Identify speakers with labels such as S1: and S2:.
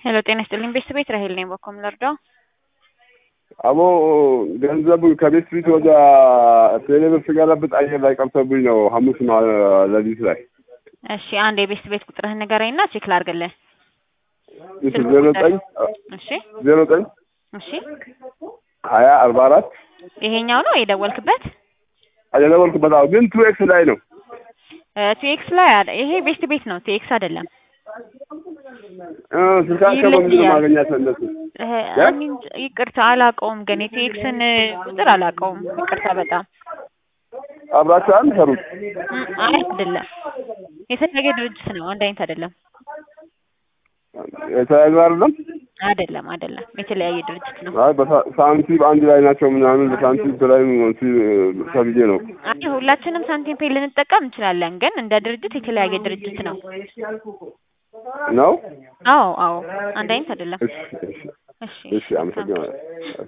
S1: ሄሎ ጤና ይስጥልኝ ቤተሰቤት ራሄል ነኝ። በኮም ልርዳው?
S2: አቦ ገንዘቡ ከቤት ፊት ወደ ቴሌብር ስገለብጥ አየር ላይ ቀርቶብኝ ነው። ሐሙስ ነው ሌሊት ላይ።
S1: እሺ አንድ የቤት ቤት ቁጥርህን ንገረኝና ቼክ ላድርግልህ።
S2: እሺ ዜሮ ዘጠኝ
S1: እሺ
S2: ዜሮ ዘጠኝ
S1: እሺ
S2: ሀያ አርባ አራት
S1: ይሄኛው ነው የደወልክበት?
S2: የደወልኩበት አዎ፣ ግን ቱ ኤክስ ላይ ነው።
S1: ቲኤክስ ላይ አለ። ይሄ ቤስት ቤት ነው፣ ቲኤክስ አይደለም።
S2: እ ስልካቸው በምንድን ነው ማገኛት እነሱ?
S1: እህ፣ እኔ እንጃ፣ ይቅርታ አላውቀውም፣ ግን የቲኤክስን ቁጥር አላውቀውም። ይቅርታ በጣም
S2: አብራችሁ አንድ ሰሩት።
S1: እም፣ አይ አይደለም፣ የተለያየ ድርጅት ነው፣ አንድ አይነት አይደለም።
S2: የተለያዩ አይደለም።
S1: አይደለም አይደለም፣ የተለያየ ድርጅት ነው።
S2: አይ በሳንቲም አንድ ላይ ናቸው ምናምን በሳንቲም ላይ ተብዬ ነው።
S1: አይ ሁላችንም ሳንቲም ፔይ ልንጠቀም እንችላለን፣ ግን እንደ ድርጅት የተለያየ ድርጅት ነው።
S2: ነው።
S1: አዎ አዎ፣ አንድ አይነት አይደለም።
S2: እሺ እሺ
S1: እሺ
S2: እሺ፣ አመሰግናለሁ።